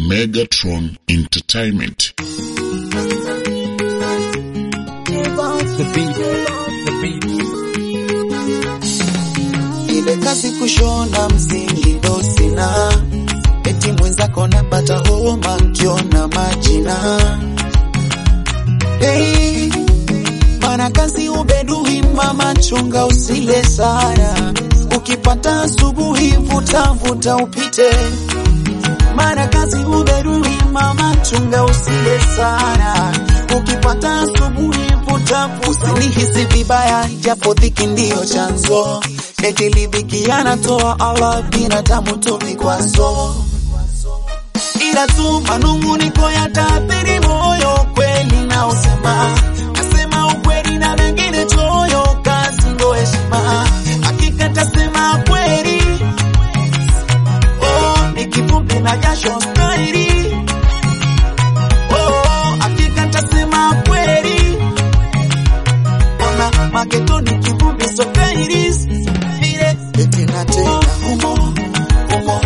Megatron Entertainment. The beat, the beat. ile kazi kushona msingi ndo sina, eti mwenzako napata homa nkiona majina. Hey, mana kazi ubedui mama, chunga usile sana, ukipata asubuhi vuta vuta upite. Mana kazi ubedui mama, chunga usile sana, ukipata asubuhi vuta vuta. Usinihisi vibaya, japo dhiki ndiyo chanzo eti lidhiki anatoa Allah binadamu tu vikwazo, ila tu manung'uniko yataathiri moyo. Kweli na usema nasema ukweli na mengine choyo, kazi ndo heshima, hakika tasema kweli. Oh, ni kivumbi na jasho stairi. Oh, hakika tasema kweli. Ona mageto ni kivumbi so kairis vile eti na tena humo humo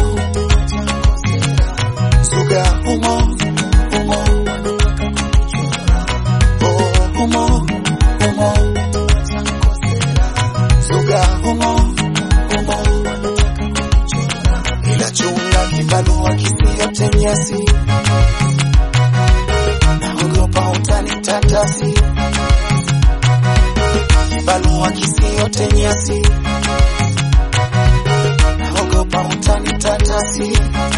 suga humo humo oh humo humo suga humo humo ila chunga kibarua kisiote nyasi naogopa utanitatasi kibarua kisiote nyasi naogopa utanitatasi.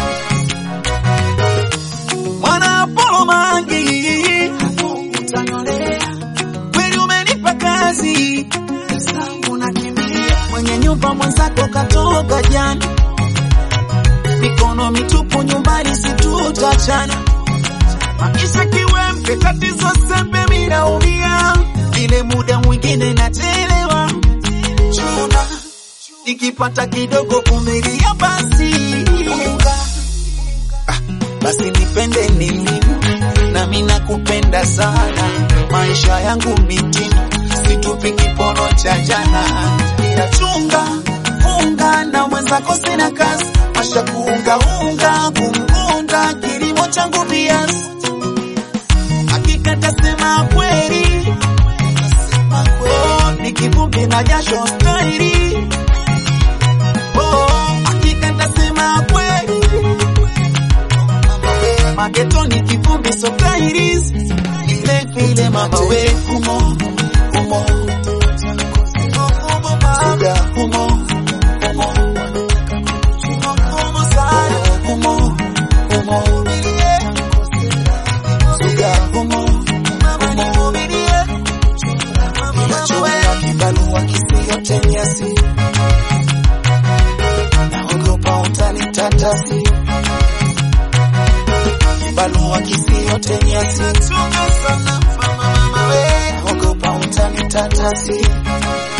Mwana Apolo Mangi, utanionea kweli, umenipa kazi zangu nakimbia, mwenye nyumba mwenzako katoka jana, mikono mitupu nyumbani, situtachana maisha kiwembe, tatizo sembe, minaumia ile muda mwingine nachelewa chuna nikipata kidogo kumilia basi Unga. Ah, basi nipende nini nami nakupenda sana maisha yangu mitindo situpi kipono cha jana ila chunga funga na mwenzako sina kazi masha kuunga unga kumkunda kilimo changu bias hakika tasema kweli oh, ni kivumbi na jasho stairi Oh, hakika nitasema kweli. Magetoni kivumbi so kairis ile vile mama we humo humo suga humo humo humo sana humo humo suga humo humo ila chunga kibarua kisiote nyasi naogopa utanitatasi kibarua kisiote nyasi naogopa utanitatasi